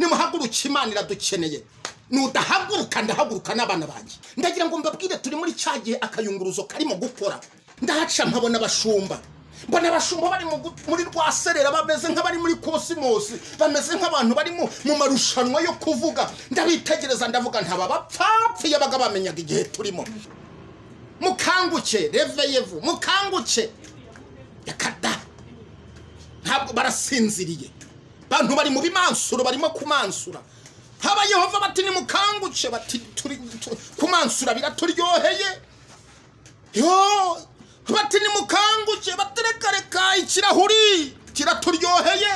nimuhaguruke imana iradukeneye nudahaguruka ndahaguruka n'abana banjye ndagira ngo mbabwire turi muri cya gihe akayunguruzo karimo gukora ndahaca nkabona abashumba mbona abashumba bari mu gu- muri rwa serera bameze nk'abari muri kosimosi bameze nk'abantu bari mu mu marushanwa yo kuvuga ndabitegereza ndavuga ntaba bapfapfuye baga bamenyaga igihe turimo mukanguke reveyevu mukanguke reka da ntabwo barasinziriye abantu bari mu bimansuro barimo kumansura haba yehova bati nimukanguke bati turi tu- kumansura biraturyoheye yo bati nimukanguke bati reka reka ikirahuri kiraturyoheye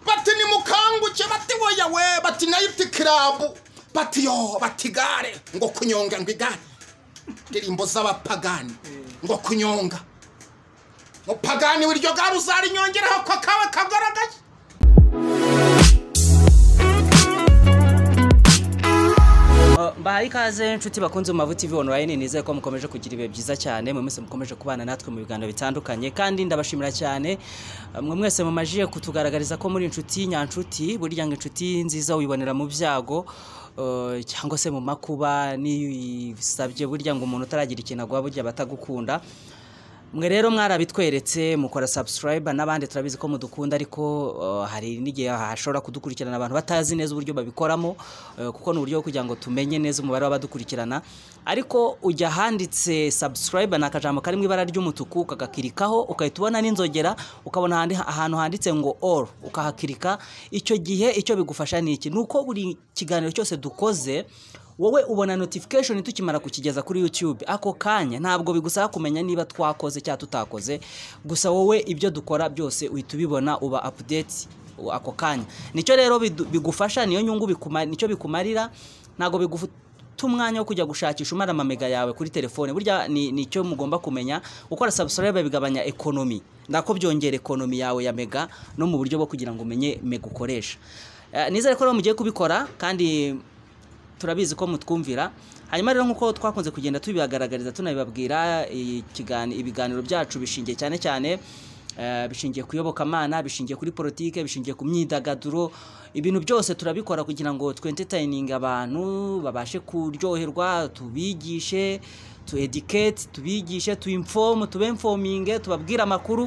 bati nimukanguke bati woya we bati nayiti kirabu bati yo bati gare ngo kunyonga ngo igare indirimbo z'abapagani ngo kunyonga mupagani wiryo gare uzarinyongeraho ko kaba kagaragaye Uh, mbahaye ikaze inshuti bakunze mu mavuta ivi online nizeye ko mukomeje kugira ibihe byiza cyane mu minsi mukomeje kubana natwe mu biganiro bitandukanye kandi ndabashimira cyane uh, mwe mwese mumajije kutugaragariza ko muri inshuti nyanshuti burya ngo inshuti nziza wibonera mu byago uh, cyangwa se mu makuba n'isabye burya ngo umuntu utaragira ikintu agwa burya batagukunda mwe rero mwarabitweretse mukora subscribe n'abandi turabizi ko mudukunda ariko uh, hari n'igihe hashobora kudukurikirana abantu batazi neza uburyo babikoramo uh, kuko ni uburyo bwo kugira ngo tumenye neza umubare w'abadukurikirana ariko ujya ahanditse subscribe ni akajambo kari mu ibara ry'umutuku ukagakirikaho ukahita ubona n'inzogera ukabona ahandi- ahantu handitse ngo all ukahakirika icyo gihe icyo bigufasha ni iki ni uko buri kiganiro cyose dukoze wowe ubona notification tukimara kukigeza kuri YouTube ako kanya ntabwo bigusaba kumenya niba twakoze cyangwa tutakoze gusa wowe ibyo dukora byose uhita ubibona uba update u- ako kanya nicyo rero bidu- bigufasha niyo nyungu bikuma- nicyo bikumarira ntabwo biguta umwanya wo kujya gushakisha umara amamega yawe kuri telefone burya ni nicyo mugomba kumenya gukora subscribe bigabanya ekonomi ndako byongera ekonomi yawe ya mega no mu buryo bwo kugira ngo umenye mega ukoresha Eh, nizere ko rero mugiye kubikora kandi turabizi ko mutwumvira hanyuma rero nk'uko twakunze kugenda tubibagaragariza tunabibabwira ikigani- ibiganiro byacu bishingiye cyane cyane eh, bishingiye ku iyobokamana bishingiye kuri politike bishingiye ku myidagaduro ibintu byose turabikora kugira ngo twentetayininge abantu babashe kuryoherwa tubigishe tu educate tubigishe tu inform tubemfominge tubabwire amakuru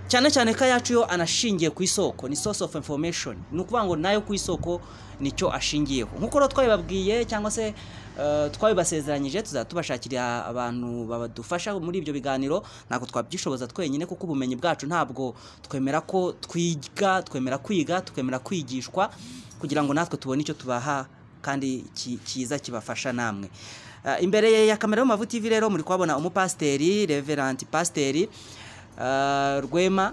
cyane cyane ko ayacu yo anashingiye ku isoko ni source of information ni ukuvuga ngo nayo ku isoko nicyo ashingiyeho nk'uko rero twabibabwiye cyangwa se eh, twabibasezeranyije tuzaba tubashakira abantu badufasha muri ibyo biganiro ntabwo twabyishoboza twenyine kuko ubumenyi bwacu ntabwo twemera ko twiga twemera kwiga twemera kwigishwa kugira ngo natwe tubone icyo tubaha kandi ki- cyiza kibafasha namwe Eh, imbere ya kamera y'amavu tv rero muri kuhabona umupasiteri reverant pasiteri Uh, rwema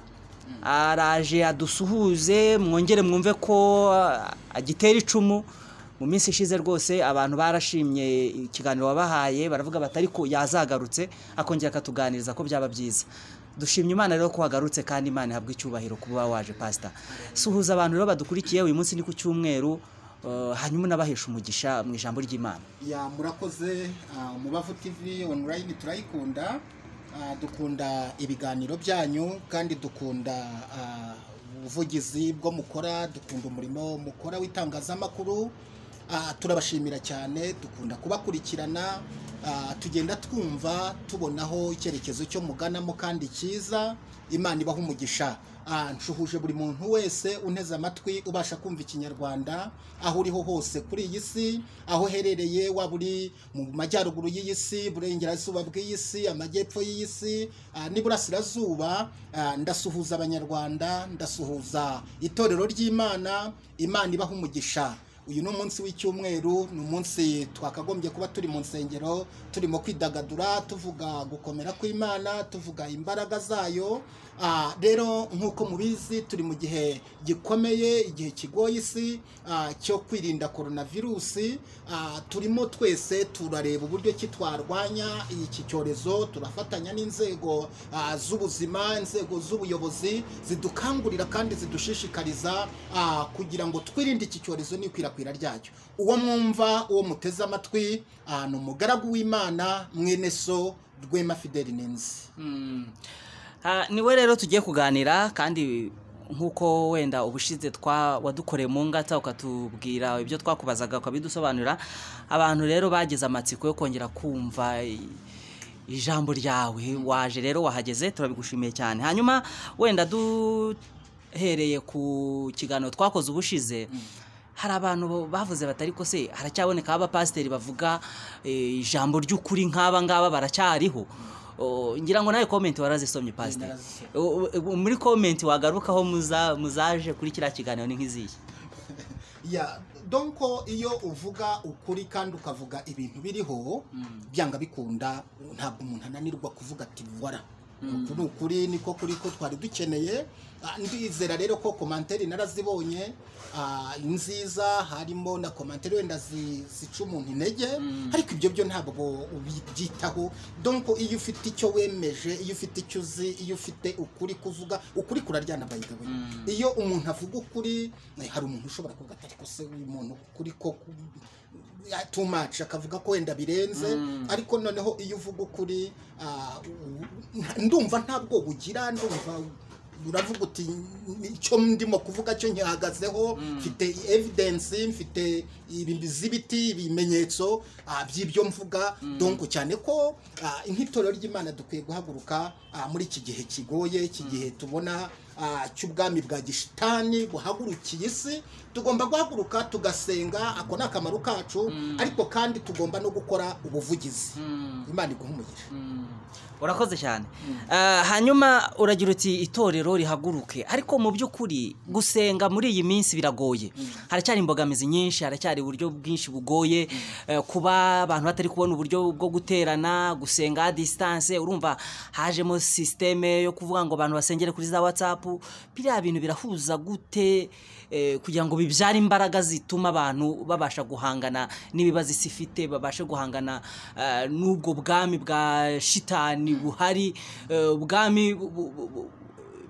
araje adusuhuze mwongere mwumve ko uh, agitera icumu mu minsi ishize rwose abantu barashimye ikiganiro wabahaye baravuga bati ariko yazagarutse akongera akatuganiriza ko byaba byiza dushimye imana rero ko wagarutse kandi imana ihabwa icyubahiro kuba waje pasita suhuza abantu rero badukurikiye uyu munsi ni ku cyumweru uh, hanyuma unabahesha umugisha mu ijambo ry'imana ya murakoze ah, mubavu tv online turayikunda Ah, dukunda ibiganiro byanyu kandi dukunda ah, ubuvugizi bwo mukora dukunda umurimo mukora w'itangazamakuru Ah, turabashimira cyane dukunda kubakurikirana Ah, tugenda twumva tubonaho icyerekezo cyo muganamo kandi cyiza imana ibaha umugisha Ah, nshuhuje buri muntu wese unteze amatwi ubasha kumva ikinyarwanda aho uriho hose kuri iyi si aho uherereye waba uri mu majyaruguru y'iyi si burengerazuba bw'iyi si amajyepfo y'iyi si ah, n'iburasirazuba Ah, ndasuhuza abanyarwanda ndasuhuza itorero ry'imana imana ibaha umugisha uyu ni umunsi w'icyumweru ni umunsi twakagombye kuba turi mu nsengero turimo kwidagadura tuvuga gukomera kw'imana tuvuga imbaraga zayo Ah, rero nk'uko mubizi turi mu gihe gikomeye igihe kigoye isi ah, cyo kwirinda korona virusi Ah, turimo twese turareba uburyo ki twarwanya iki cyorezo turafatanya n'inzego ah, z'ubuzima inzego z'ubuyobozi zidukangurira kandi zidushishikariza ah, kugira ngo twirinde iki cyorezo n'ikwirakwira ryacyo uwo mwumva uwo muteze amatwi ah, ni umugaragu w'imana mwene so rwema fideli ninzi Ah, ni we rero tugiye kuganira kandi nk'uko wenda ubushize twa wadukoreye mu ngata ukatubwira ibyo twakubazaga ukabidusobanurira abantu rero bagize amatsiko yo kongera kumva ijambo ryawe waje rero wahageze turabigushimiye cyane hanyuma wenda duhereye ku kiganiro twakoze ubushize hari abantu bavuze batari ko se haracyaboneka abapasiteri bavuga eh, ijambo ry'ukuri nk'aba ngaba baracyariho Oh, ngira ngo nawe komenti warazisomye pasiteri narazisomye. Oh, oh, muri komenti wagarukaho muza- muzaje kuri kiriya kiganiro ni nk'izihe ya donko iyo uvuga ukuri kandi ukavuga ibintu biriho byanga bikunda ntabwo umuntu ananirwa kuvuga ati wara uku ni ukuri niko kuri ko twari dukeneye Ah, ndizera rero ko komanteri narazibonye ah, nziza harimo na komanteri wenda zi- zica umuntu intege ariko ibyo byo ntabwo ubyitaho donko iyo ufite icyo wemeje iyo ufite icyo uzi iyo ufite ukuri kuvuga ukuri kuraryana by the way iyo umuntu avuga ukuri eh, hari umuntu ushobora kuvuga ati ariko se uyu muntu kuri ko tumaci akavuga ko wenda birenze ariko noneho iyo uvuga ukuri ah, u- u- ndumva ntabwo bugira ndumva uravuga uti icyo ndimo kuvuga cyo nkihagazeho mfite evidence mfite ibi z'ibiti ibimenyetso ah, by'ibyo mvuga donko cyane ko ah, nk'itorero ry'imana dukwiye guhaguruka ah, muri iki gihe kigoye iki gihe tubona ah, cy'ubwami bwa gishitani buhagurukiye isi tugomba guhaguruka tugasenga ako ni akamaro kacu ariko kandi tugomba no gukora ubuvugizi imana iguha umugisha urakoze cyane Ah, hanyuma uragira uti itorero rihaguruke ariko mu by'ukuri gusenga muri iyi minsi biragoye haracyari imbogamizi nyinshi haracyari uburyo bwinshi bugoye Eh, kuba abantu batari kubona uburyo bwo guterana gusenga distance urumva hajemo sisiteme yo kuvuga ngo abantu basengere kuri za watsapu biriya bintu birahuza gute eh, kugira ngo bibyare imbaraga zituma abantu babasha guhangana n'ibibazo isi ifite babashe guhangana eh, n'ubwo bwami bwa shitani buhari eh, ubwami bu- bu- bu- bu-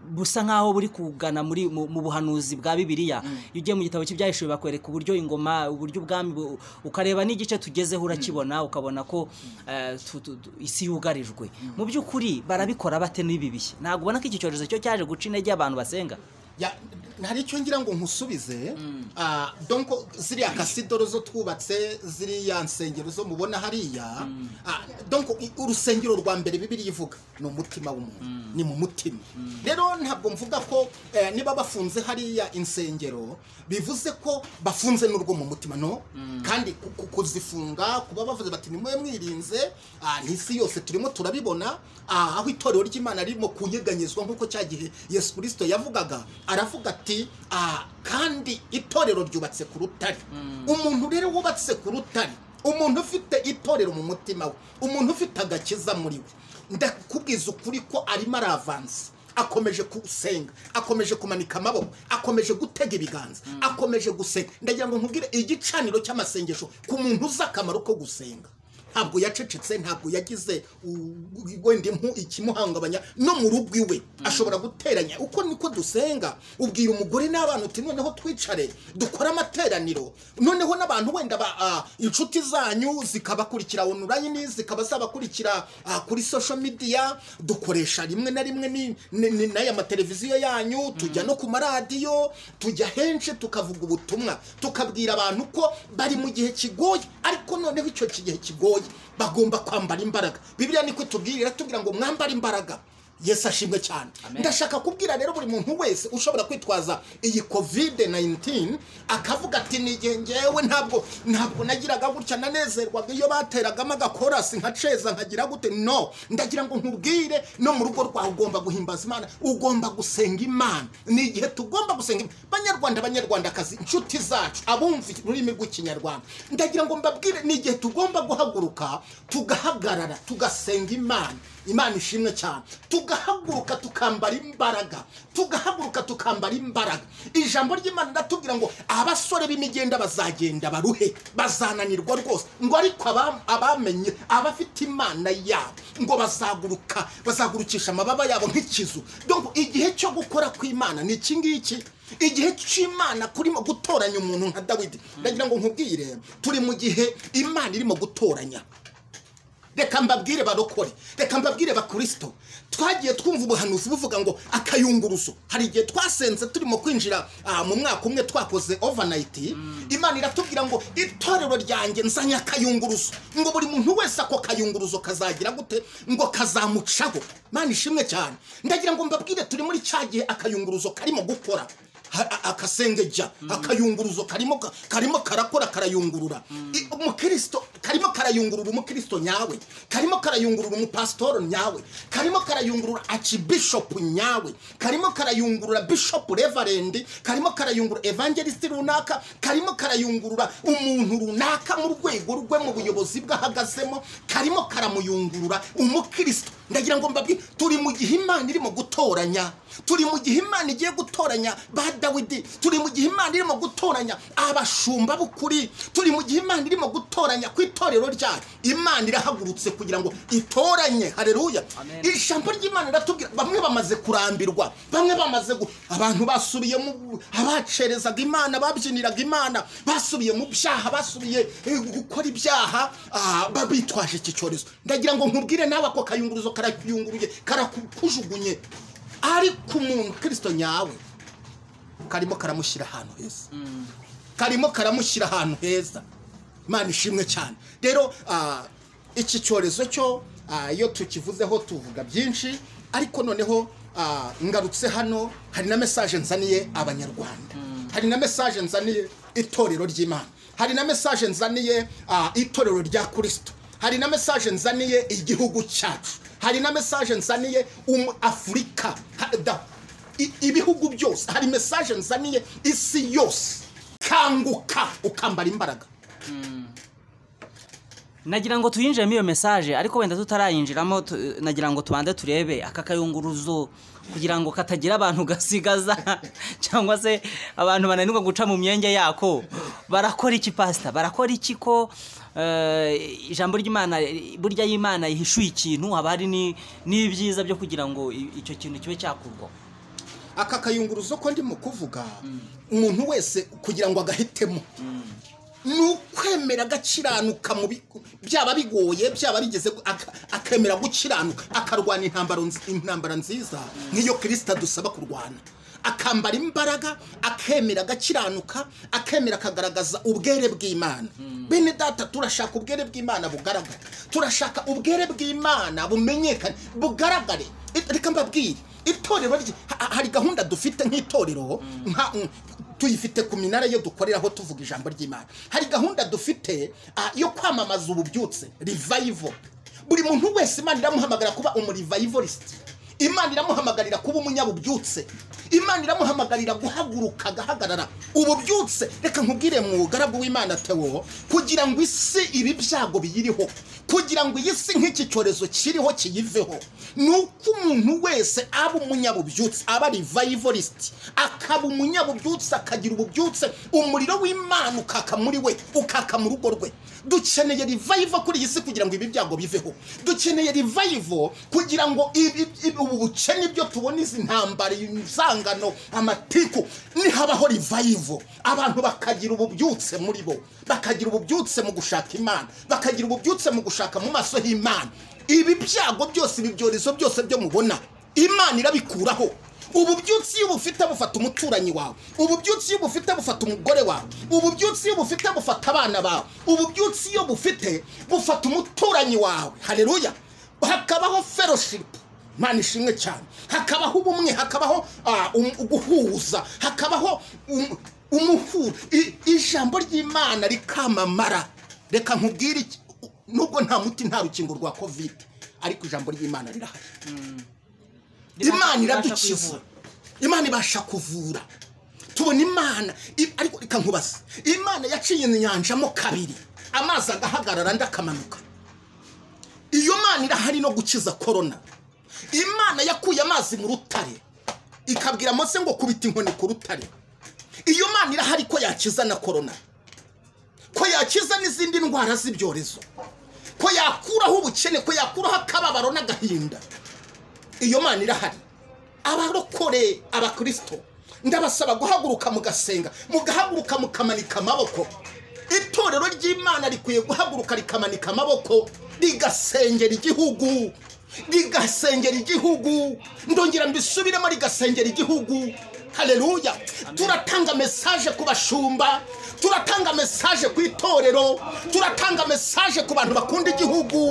busa nkaho buri kugana muri mu mu buhanuzi bwa bibiliya iyo ugiye mu gitabo cy'ibyahishuwe bakwereka uburyo ingoma uburyo ubwami bu- ukareba n'igice tugezeho urakibona ukabona ko eh, tu- tu- tu- isi yugarijwe mu by'ukuri barabikora bate n'ibi bihe ntabwo ubona ko iki cyorezo cyo cyaje guca intege abantu basenga Ya, hari icyo ngira ngo nkusubize ah, donko ziriya kasidoro zo twubatse ziriya nsengero zo mubona hariya ah, donko i- urusengero rwa mbere bibiri ivuga ni umutima w'umuntu ni mu mutima rero ntabwo mvuga ko eh, niba bafunze hariya insengero bivuze ko bafunze n'urwo mu mutima no kandi ku- ku- kuzifunga kuba bavuze bati nimwe mwirinze ah, n'isi yose turimo turabibona ah, aho itorero ry'imana ririmo kunyeganyezwa nk'uko cya gihe yesu kirisito yavugaga aravuga ati ah, kandi itorero ryubatse ku rutare umuntu rero wubatse ku rutare umuntu ufite itorero mu mutima we umuntu ufite agakiza muri we ndakubwiza ukuri ko arimo aravanse akomeje gusenga akomeje kumanika amaboko akomeje gutega ibiganza akomeje gusenga ndagira ngo nkubwire igicaniro cy'amasengesho ku muntu uzi akamaro ko gusenga ntabwo yacecetse ntabwo yagize u- wenda impu ikimuhangabanya no mu rugo iwe ashobora guteranya uko niko dusenga ubwira umugore n'abana uti noneho twicare dukore amateraniro noneho n'abantu wenda ba- ah, inshuti zanyu zikabakurikira online zikaba zabakurikira ah, kuri social media dukoresha rimwe na rimwe ni- ni- ni- n'aya mateleviziyo yanyu tujya no ku maradiyo tujya henshi tukavuga ubutumwa tukabwira abantu ko bari mu gihe kigoye ariko noneho icyo gihe kigoye bagomba kwambara imbaraga bibiliya niko itubwira iratubwira ngo mwambare imbaraga yesu ashimwe cyane ndashaka kubwira rero buri muntu wese ushobora kwitwaza iyi kovide 19 akavuga ati nigihe ngewe ntabwo ntabwo nagiraga gutya nanezerwaga iyo bateragamo agakorasi nkaceza nkagira gute no ndagira ngo nkubwire no mu rugo rwawe ugomba guhimbaza imana ugomba gusenga imana ni igihe tugomba gusenga imana banyarwanda banyarwandakazi inshuti zacu abumva ururimi rw'ikinyarwanda ndagira ngo mbabwire ni igihe tugomba guhaguruka tugahagarara tugasenga imana imana ishimwe cyane tugahaguruka tukambara imbaraga tugahaguruka tukambara imbaraga ijambo ry'imana riratubwira ngo abasore b'imigenda bazagenda baruhe bazananirwa rwose ngo ariko aba- abamenye abafite imana yabo ngo bazaguruka bazagurukisha amababa yabo nk'ikizu donc igihe cyo gukora kw'imana ni iki ngiki igihe cy'imana kurimo gutoranya umuntu nka dawidi ndagira ngo nkubwire turi mu gihe imana irimo gutoranya reka mbabwire barokore reka mbabwire bakurisito twagiye twumva ubuhanuzi buvuga ngo akayunguruzo hari igihe twasenze turimo kwinjira ah, mu mwaka umwe twakoze overnight imana iratubwira ngo itorero ryanjye nzanye akayunguruzo ngo buri muntu wese ako kayunguruzo kazagira gute ngo kazamucaho mani ishimwe cyane ndagira ngo mbabwire turi muri cya gihe akayunguruzo karimo gukora Ha- a- akasengeja akayunguruzo karimo ka- karimo karakora karayungurura I- umukristo karimo karayungurura umukristo nyawe karimo karayungurura umupasitoro nyawe karimo karayungurura archbishop nyawe karimo karayungurura bishop reverend karimo karayungurura evangelist runaka karimo karayungurura umuntu runaka mu rwego rwe mu buyobozi bwahagazemo karimo karamuyungurura umukristo ndagira ngo mbabwire turi mu gihe imana irimo gutoranya turi mu gihe imana igiye gutoranya ba dawidi turi mu gihe imana irimo gutoranya abashumba b'ukuri turi mu gihe imana irimo gutoranya ku itorero ryayo imana irahagurutse kugira ngo itoranye hareruya Amen. iri jambo ry'imana riratubwira bamwe bamaze kurambirwa bamwe bamaze gu- abantu basubiye mu abacerezaga imana babyiniraga imana basubiye mu byaha basubiye eh, gukora ibyaha ah, ba- bitwaje iki cyorezo ndagira ngo nkubwire nawe ako kayunguruzo karakuyunguruye karakujugunye ariko umuntu kirisito nyawe karimo karamushyira ahantu heza karimo karamushyira ahantu heza imana ishimwe cyane rero ah, iki cyorezo cyo ah, iyo tukivuzeho tuvuga byinshi ariko noneho ah, ngarutse hano hari na mesaje nzaniye abanyarwanda hari na mesaje nzaniye itorero ry'imana hari na mesaje nzaniye ah, itorero rya kirisito hari na mesaje nzaniye igihugu cyacu hari na mesaje nzaniye umu afurika Ha- da- i- ibihugu byose hari mesaje nzaniye isi yose kanguka ukambara imbaraga nagira ngo tuyinjiremo iyo mesaje ariko wenda tutarayinjiramo tu- nagira ngo tubanze turebe aka kayunguruzo kugira ngo katagira abantu gasigaza cyangwa se abantu bananirwa guca mu myenge yako barakora iki pasita barakora iki ko eh, ijambo ry'imana burya y'imana ihishuye ikintu haba hari ni- n'ibyiza byo kugira ngo i- icyo kintu kibe cyakurwaho aka kayunguruzo ko ndimo kuvuga umuntu wese kugira ngo agahitemo ni ukwemera agakiranuka mu bi- byaba bigoye byaba bigeze gu- aka- akemera gukiranuka akarwana intambaro nzi- intambara nziza nk'iyo kirisita dusaba kurwana akambara imbaraga akemera agakiranuka akemera akagaragaza ubwere bw'imana bene data turashaka ubwere bw'imana bugaragare turashaka ubwere bw'imana bumenyekane bugaragare reka mbabwire itorero rye ha- ha- hari gahunda dufite nk'itorero nka- mm, tuyifite ku minara yo dukoreraho tuvuga ijambo ry'imana hari gahunda dufite ah, yo kwamamaza ububyutse revival buri muntu wese imana iramuhamagara kuba umurivayivorisiti imana iramuhamagarira kuba umunyabubyutse imana iramuhamagarira guhaguruka agahagarara ububyutse reka nkubwire mu garabu w'imana tewo kugira ngo isi ibi byago biyiriho kugira ngo iyi si nk'iki cyorezo kiriho kiyiveho ni uko umuntu wese aba umunyabubyutse aba revivalist akaba umunyabubyutse akagira ububyutse umuriro w'imana ukaka muri we ukaka mu rugo rwe dukeneye revival kuri iyi si kugira ngo ibi byago biveho dukeneye revival kugira ngo ibi, ibi, ubu bukene ibyo tubona izi ntambara inzangano amatiku nihabaho revival abantu bakagira ububyutse muri bo bakagira ububyutse mu gushaka imana bakagira ububyutse mu gushaka mu maso h'imana ibi byago byose ibi byorezo byose byo mubona imana irabikuraho ububyutse iyo ubufite bufata umuturanyi wawe ububyutse iyo ubufite bufata umugore wawe ububyutse iyo ubufite bufata abana bawe ububyutse iyo bufite bufata umuturanyi wawe hareruya hakabaho fellowship imana ishimwe cyane hakabaho ubumwe hakabaho ah, um- guhuza hakabaho um- umuhuro I- ijambo ry'imana rikamamara reka nkubwire iki- nubwo nta muti nta rukingo rwa kovide ariko ijambo ry'imana rirahari imana iradukiza imana ibasha kuvura tubona imana i- ariko reka nkubaze imana yaciye inyanjamo kabiri amazi agahagarara andi akamanuka iyo mana irahari no gukiza korona imana yakuye amazi mu rutare ikabwira mose ngo kubita inkoni ku rutare iyo mana irahari ko yakiza na korona ko yakiza n'izindi ndwara z'ibyorezo ko yakuraho ubukene ko yakuraho akababaro n'agahinda iyo mana irahari abarokore abakirisito ndabasaba guhaguruka mugasenga mugahaguruka mukamanika amaboko itorero ry'imana rikwiye guhaguruka rikamanika amaboko rigasengera igihugu rigasengera igihugu ndongera mbisubiremo rigasengera igihugu hareruya turatanga mesaje ku bashumba turatanga mesaje ku itorero turatanga mesaje ku bantu bakunda igihugu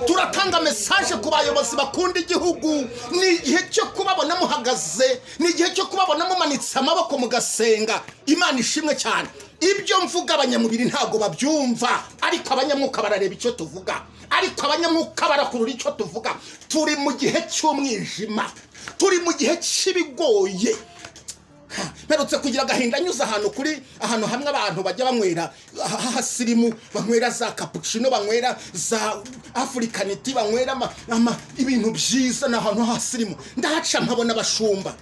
turatanga mesaje ku bayobozi bakunda igihugu ni igihe cyo kubabona muhagaze ni igihe cyo kubabona mumanitse amaboko mugasenga imana ishimwe cyane ibyo mvuga abanyamubiri ntabwo babyumva ariko abanyamwuka barareba icyo tuvuga ariko abanyamwuka barakurura icyo tuvuga turi mu gihe cy'umwijima turi mu gihe cy'ibigoye mperutse kugira agahinda nyuze ahantu kuri ahantu hamwe abantu bajya banywera h'ahasirimu banywera za kapucino banywera za afurikaniti banywera ama- ama- ibintu byiza ni ahantu h'ahasirimu ndahaca nkabona abashumba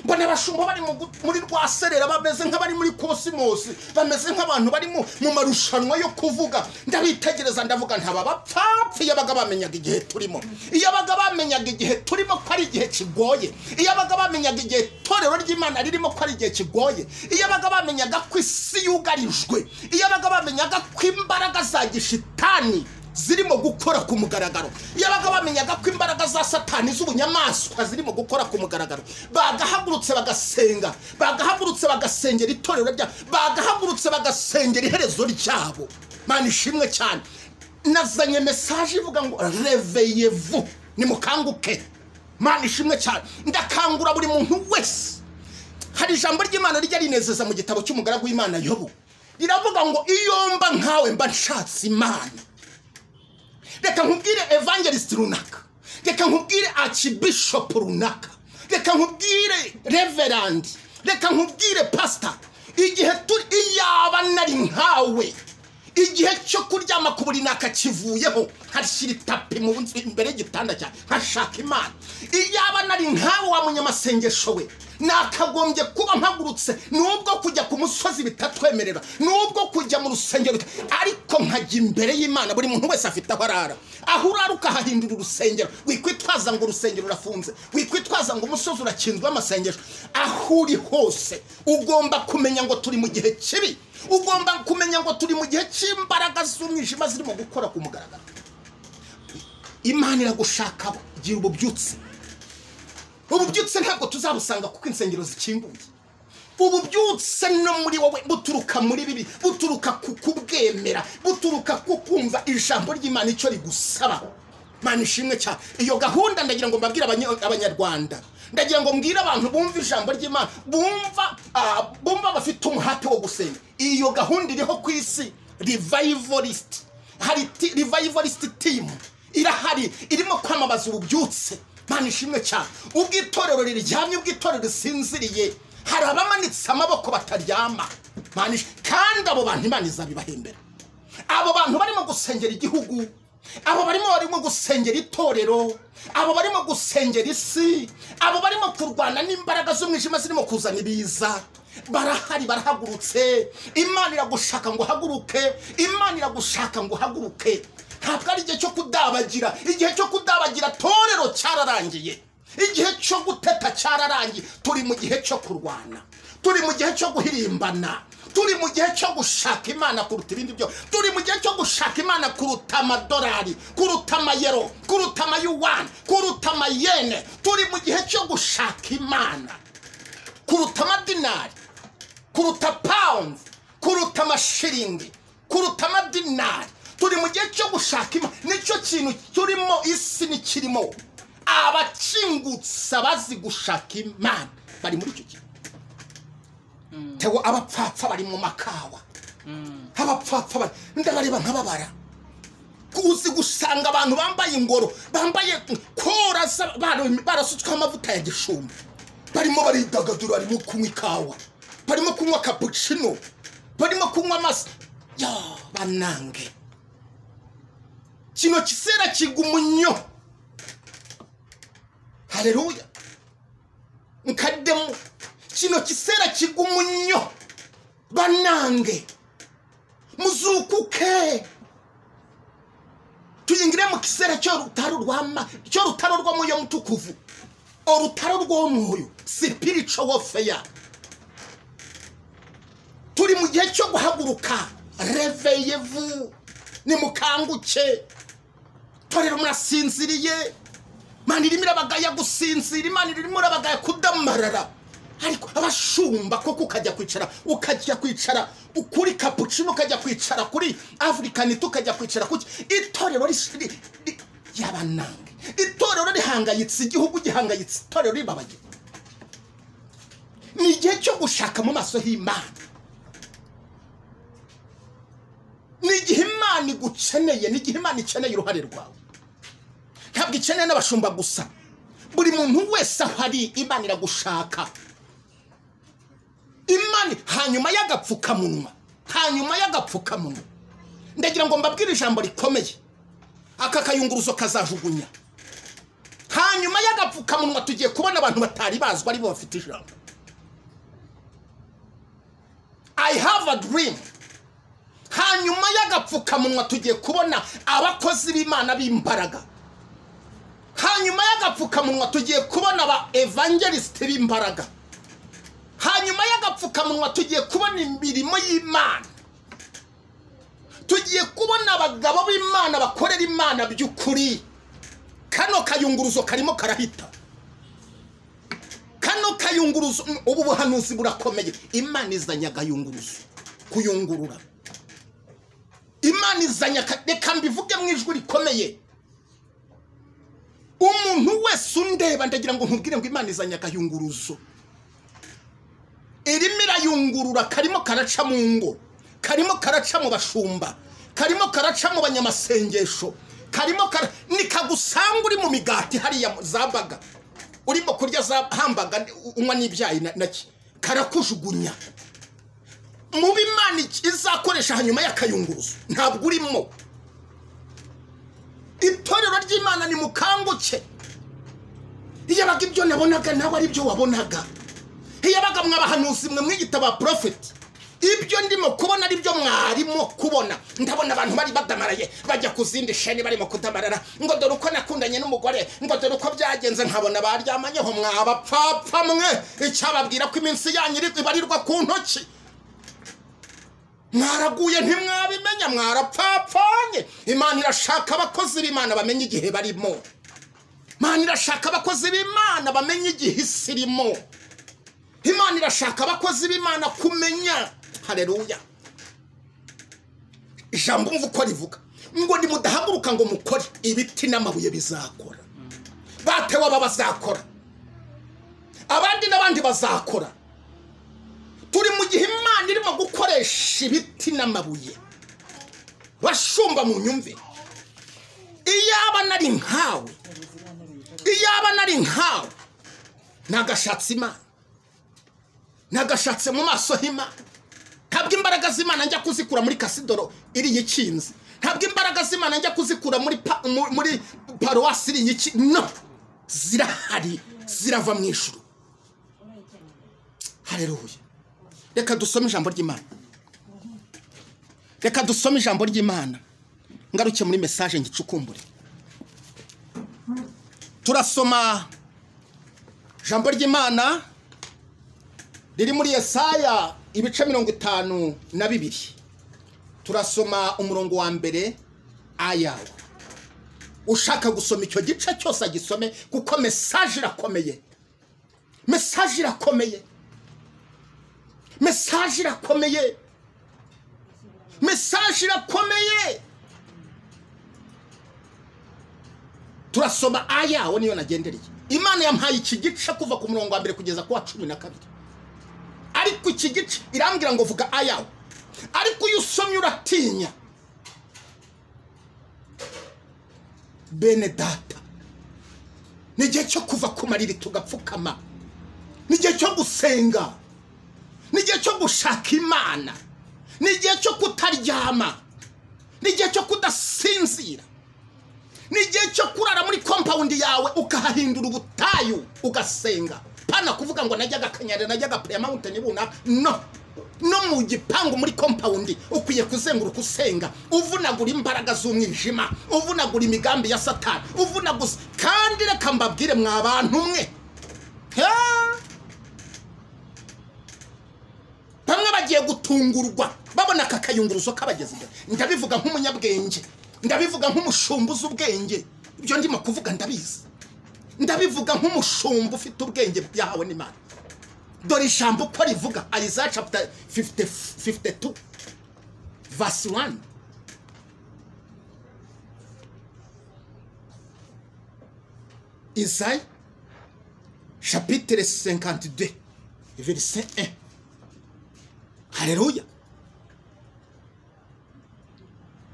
mbona abashumba bari mu gu- muri rwa serera bameze nk'abari muri kosimosi bameze nk'abantu bari mu mu marushanwa yo kuvuga ndabitegereza ndavuga ntaba bapfapfa iyo baga bamenyaga igihe turimo iyo baga bamenyaga igihe turimo ko ari igihe kigoye iyo baga bamenyaga igihe itorero ry'imana ririmo ko ari igihe kigoye iyo baga bamenyaga ko isi yugarijwe iyo baga bamenyaga ko imbaraga za gishitani zirimo gukora ku mugaragaro iyo baga bamenyaga ko imbaraga za satani z'ubunyamaswa zirimo gukora ku mugaragaro bagahagurutse bagasenga bagahagurutse bagasengera itorero ryabo bagahagurutse bagasengera iherezo ryabo mana ishimwe cyane nazanye mesaje ivuga ngo reveyevu nimukanguke mana ishimwe cyane ndakangura buri muntu wese hari ijambo ry'imana rijya rinezeza mu gitabo cy'umugaragu w'imana yobu riravuga ngo iyo mba nkawe mba nshatse imana reka nkubwire evangelisite runaka reka nkubwire akibishopu runaka reka nkubwire reverandi reka nkubwire pasita igihe turi iyaba nari nkawe igihe cyo kuryama ku buriri nakakivuyeho nkashyira itapi mu nzu imbere y'igitanda cyawe nkashaka imana iyaba nari nkawe wa munyamasengesho we nakagombye kuba mpagurutse nubwo kujya ku musozi bitatwemerera nubwo kujya mu rusengero bita- ariko nkajya imbere y'imana buri muntu wese afite aho arara aho urara ukahahindura urusengero wikwitwaza ngo urusengero rurafunze wikwitwaza ngo umusozi urakinzwe amasengesho aho uri hose ugomba kumenya ngo turi mu gihe kibi ugomba kumenya ngo turi mu gihe cy'imbaraga z'umwijima zirimo gukora ku mugaragaro imana iragushaka igihe ububyutse ububyutse ntabwo tuzabusanga kuko insengero zikinguye ububyutse no muri wowe buturuka muri bibi buturuka ku kubwemera buturuka ku kumva ijambo ry'imana icyo rigusaba mana ishimwe cyane iyo gahunda ndagira ngo mbabwire abanya- abanyarwanda ndagira ngo mbwire abantu bumva ijambo ry'imana bumva ah, bumva bafite umuhate wo gusenga iyo gahunda iriho ku isi revivalist hari ti- revivalist team irahari irimo kwamamaza ububyutse mana ishimwe cyane ubwo itorero riryamye ubwo itorero risinziriye hari abamanitse amaboko bataryama Mana ish- kandi abo bantu imana izabibahembera abo bantu barimo gusengera igihugu abo barimo barimo gusengera itorero abo barimo gusengera isi abo barimo kurwana n'imbaraga z'umwijima zirimo kuzana ibiza barahari barahagurutse imana iragushaka ngo uhaguruke imana iragushaka ngo uhaguruke ntabwo ari igihe cyo kudabagira igihe cyo kudabagira torero cyararangiye igihe cyo guteta cyararangiye turi mu gihe cyo kurwana turi mu gihe cyo guhirimbana turi mu gihe cyo gushaka imana kuruta ibindi byo turi mu gihe cyo gushaka imana kuruta amadolari kuruta amayero kuruta amayuwani kuruta amayene turi mu gihe cyo gushaka imana kuruta amadinari kuruta pawundi kuruta amashiringi kuruta amadinari turi mu gihe cyo gushaka imana nicyo kintu turimo isi ntikirimo abakingutse abazi gushaka imana bari muri icyo kintu tewe abapfapfa bari mu makawa abapfapfa bari ndabareba nkababara uzi gusanga abantu bambaye ingoro bambaye kora za- bara- barasutsweho amavuta ya gishumba barimo baridagadura barimo kunywa ikawa barimo kunywa kapucino barimo kunywa amasa ya banange kino kiseera kigwa umunyo hareruya nkaddemu kino kiseera kigwa umunyo banange muzukuke tuyingire mu kiseera cy'urutaro rwama cy'urutaro rw'umuyo mutukuvu urutaro rw'umwoyo spiritual warfare turi mu gihe cyo guhaguruka reveyevu nimukanguke torero murasinziriye mani irimo irabagaya gusinzira imana irimo irabagaya kudamarara ariko abashumba koko ukajya kwicara ukajya kwicara kuri kapucino ukajya kwicara kuri afurikani tukajya kwicara kuki itorero rishiri yabanange itorero rihangayitse igihugu gihangayitse itorero ribabaye ni igihe cyo gushaka mu maso h'imana ni igihe imana igukeneye ni igihe imana ikeneye uruhare rwawe ntabwo ikeneye n'abashumba gusa buri muntu wese aho ari imana iragushaka imana hanyuma y'agapfukamunwa hanyuma y'agapfukamunwa ndagira ngo mbabwire ijambo rikomeye aka kayunguruzo kazajugunya hanyuma y'agapfukamunwa tugiye kubona abantu batari bazwi aribo bafite ijambo i have a dream hanyuma y'agapfukamunwa tugiye kubona abakozi b'imana b'imbaraga hanyuma y'agapfukamunwa tugiye kubona aba evangelisite b'imbaraga hanyuma y'agapfukamunwa tugiye kubona imirimo y'imana tugiye kubona abagabo b'imana bakorera imana by'ukuri kano kayunguruzo karimo karahita kano kayunguruzo ubu buhanuzi burakomeye imana izanye agayunguruzo kuyungurura imana izanye reka mbivuge mu ijwi rikomeye umuntu wese undeba ndagira ngo nkubwire ngo imana izanye agayunguruzo irimo irayungurura karimo karaca mu ngo karimo karaca mu bashumba karimo karaca mu banyamasengesho karimo kara nikagusanga uri mu migati hariya za baga urimo kurya za hambaga unywa n'ibyayi naki karakujugunya mu bimana izakoresha hanyuma y'akayunguruzo ntabwo urimo itorero ry'imana ni mukanguke iyo abaga ibyo nabonaga nawe ari byo wabonaga iyo abaga mwabahanuzi mwe mwiyita ba porofeti ibyo ndimo kubona ari byo mwarimo kubona ndabona abantu bari badamaraye bajya ku zindi sheni barimo kudamarara ngo dore uko nakundanye n'umugore ngo dore uko byagenze nkabona baryamanyeho mwabapfapfa mwe icyababwira ko iminsi yanyu ibarirwa ku ntoki mwaraguye ntimwabimenya mwarapfapfanye imana irashaka abakozi b'imana bamenye igihe barimo imana irashaka abakozi b'imana bamenye igihe isi irimo imana irashaka abakozi b'imana kumenya hareruya ijambo umva uko rivuga ngo nimudahaguruka ngo mukore ibiti n'amabuye bizakora batewe aba bazakora abandi n'abandi bazakora turi mu gihe imana irimo gukoresha ibiti n'amabuye bashumba mu nyumve iyaba nari nkawe iyaba nari nkawe nagashatse imana nagashatse mu maso h'imana ntabwo imbaraga z'imana njya kuzikura muri kasidoro iriya ikinze ntabwo imbaraga z'imana njya kuzikura muri paruwasi iriya ikinze no zirahari zirava mu ijoro hareruye reka dusome ijambo ry'imana reka dusome ijambo ry'imana ngaruke muri mesaje ngicukumbure turasoma ijambo ry'imana riri muri Yesaya ibice mirongo itanu na bibiri turasoma umurongo wa mbere ayawe ushaka gusoma icyo gice cyose agisome kuko mesaje irakomeye mesaje irakomeye mesaje irakomeye mesaje irakomeye turasoma ayawe niyo nagendereye imana yampaye iki gice kuva ku murongo wa mbere kugeza ku wa cumi na kabiri ariko iki gice irambwira ngo vuga ayawe ariko iyo usomye uratinya bene data ni igihe cyo kuva ku mariri tugapfukama ni igihe cyo gusenga ni igihe cyo gushaka imana ni igihe cyo kutaryama ni igihe cyo kudasinzira ni igihe cyo kurara muri kompawundi yawe ukahahindura ubutayu ugasenga pana kuvuga ngo najyaga akanyare najyaga puriya mawuntini runaka no no mu gipangu muri kompawundi ukwiye kuzenguruka usenga uvunagura imbaraga z'umwijima uvunagura imigambi ya satani uvunaguza kandi reka mbabwire mwa bantu umwe bamwe bagiye gutungurwa babona aka kayunguruzo kabageze imbere ndabivuga nk'umunyabwenge ndabivuga nk'umushumba uzi ubwenge ibyo ndimo kuvuga ndabizi ndabivuga nk'umushumba ufite ubwenge byahawe n'imana dore ijambo uko rivuga ayizaya chapter 50 52 verse 1 Isaïe, chapitre 52, verset 1. Haleluya.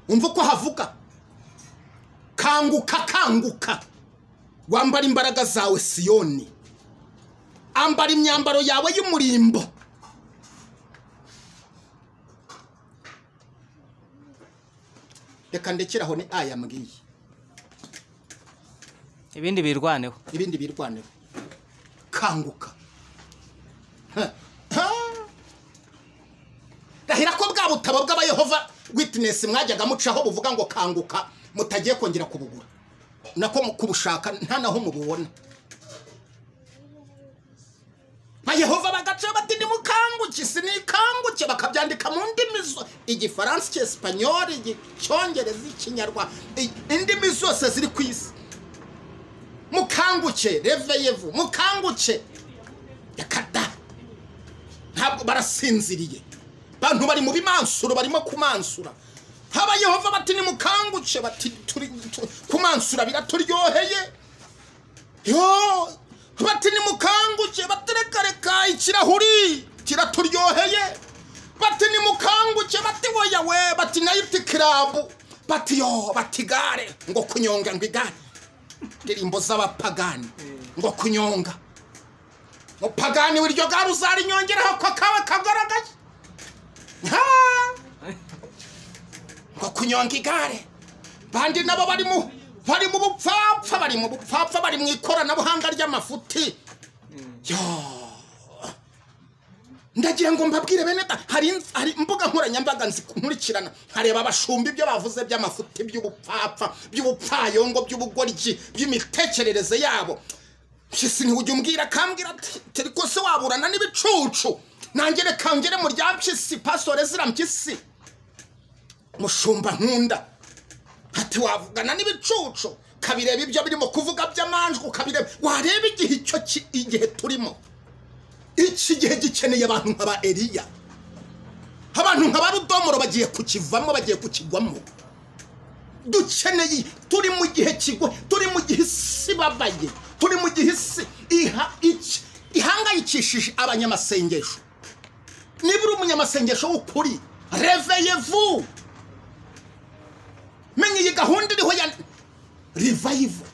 Umva uko havuga. Kanguka, kanguka. Wambara imbaraga zawe Siyoni. Ambara imyambaro yawe y'umurimbo. Reka ndekeraho ni aya mbwiye. ibindi birwaneho ibindi birwanira kanguka Ha. Ha. ndahira ko bwa butabo bw'abayehova witness mwajyaga mucaho buvuga ngo kanguka mutagiye kongera kubugura nako mu- kubushaka nta naho mububona bayehova bagaca bati nimukanguke sinikanguke bakabyandika mu ndimi zo igifaransa icyesipanyoli icyongereza ikinyarwanda i- indimi zose ziri ku isi mukanguke reveyevu mukanguke reka da ntabwo barasinziriye abantu bari mu bimansuro barimo kumansura haba yehova bati nimukanguke bati turi tu- kumansura biraturyoheye yo bati nimukanguke bati reka reka ikirahuri kiraturyoheye bati nimukanguke bati woya we bati nayiti kirabu bati yo bati gare ngo kunyonga ngo igare indirimbo z'abapagani ngo kunyonga mupagani wiryo gare uzarinyongeraho ko kaba kagaragaye Ha! ngo kunyonga igare bandi nabo bari mu bari mu bupfapfa bari mu bupfapfa bari mu ikoranabuhanga ry'amafuti yo ndagira ngo mbabwire bene da hari ins- hari imbuga nkoranyambaga nzi- nkurikirana nkareba abashumba ibyo bavuze by'amafuti by'ubupfapfa by'ubupfayongo by'ubugoryi by'imitekerereze yabo mpyisi ntiwujya umbwira akambwira ati turi ko se waburana n'ibicucu nanjye reka ngere mu rya mpyisi pasitore zira mpyisi mushumba nkunda ati wavugana n'ibicucu ukabireba ibyo birimo kuvuga by'amanjwe ukabireba wareba igihe icyo ki- igihe turimo iki gihe gikeneye abantu nka ba Eliya abantu nka ba Rudomoro bagiye kukivamo bagiye kukigwamo dukeneye turi mu gihe kigwa turi mu gihe isi babaye turi mu gihe isi iha iki ihangayikishije abanyamasengesho niba uri umunyamasengesho w'ukuri reveye vu menya iyi gahunda iriho ya revive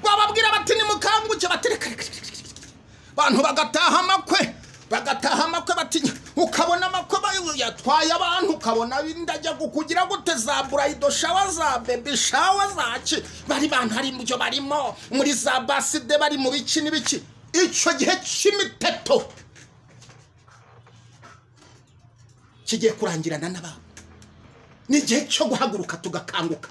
bababwira bati nimukanguke bati reka reka reka reka reka. abantu bagataha amakwe bagataha amakwe bati ukabona amakwe ba- yatwaye abantu ukabona ndajya kukugira gute za burayido shawa za bebi shawa zaki bari bantu hari mu byo barimo muri za baside bari mu biki n'ibiki icyo gihe cy'imiteto kigiye kurangirana n'ababo ni igihe cyo guhaguruka tugakanguka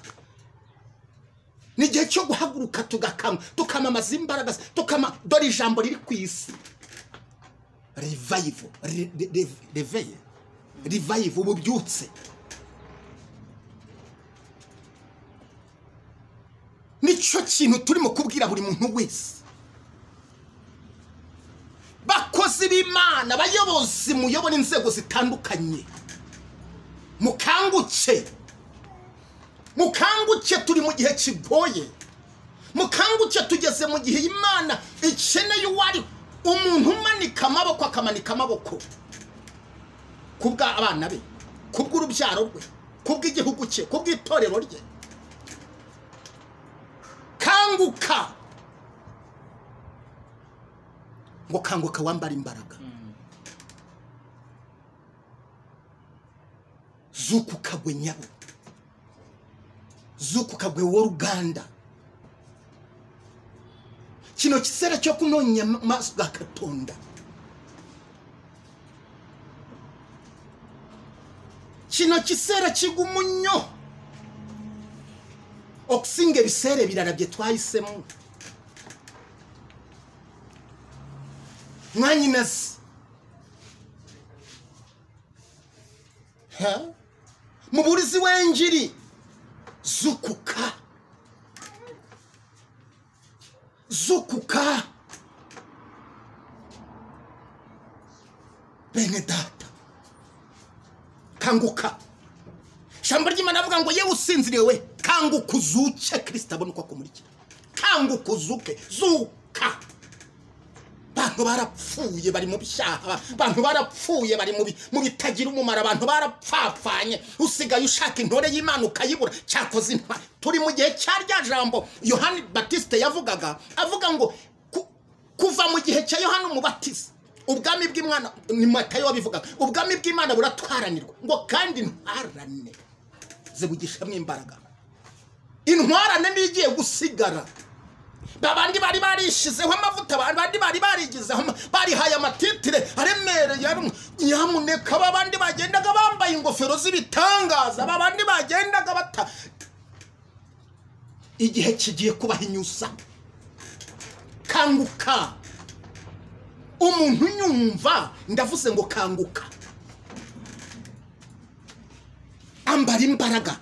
ni igihe cyo guhaguruka tugakanywa tukamamaza imbaraga za- tukama dore ijambo riri ku isi revive re- re- re- reveye revive ububyutse nicyo kintu turimo kubwira buri muntu wese bakozi b'imana abayobozi muyobora inzego zitandukanye mukanguke mukanguke turi mu gihe kigoye mukanguke tugeze mu gihe imana ikeneye uwari umuntu umanika amaboko akamanika amaboko kubwa abana be kubw'urubyaro rwe kubw'igihugu cye kubw'itorero rye kanguka ngo kanguka wambara imbaraga zuku kagwe nyabo zuku kagwe w'uruganda kino kiseera cyo kunonya amaso ga katonda kino kiseera kigumunyo okusinga ebiseera ebirala bye twahisemu mwanyinazi muburizi wengiri zukuka zukuka bene data kanguka shambo ry'imana avuga ngo yewe usinziriye we kanguka uzuke kirisita abone uko akumurikira kanguka uzuke zuka abantu barapfuye bari mu byaha abantu barapfuye bari mu bitagira umumaro abantu barapfapfanye usigaye ushaka intore y'imana ukayibura cyakoze intwari turi mu gihe cya rya jambo yohani batiste yavugaga avuga ngo ku- kuva mu gihe cya yohani umubatiza ubwami bw'imana ni matayo wabivugaga ubwami bw'imana buratwaranirwa ngo kandi ntwarane zibugishamo imbaraga intwarane niyo igiye gusigara babandi bari barishizeho amavuta abandi bari barigizeho ama- barihaye amatitire aremereye ari mu- nyamuneka babandi bagendaga bambaye ingofero z'ibitangaza babandi bagendaga bata igihe kigiye kubahinyuza kanguka umuntu unyumva ndavuze ngo kanguka ambara imbaraga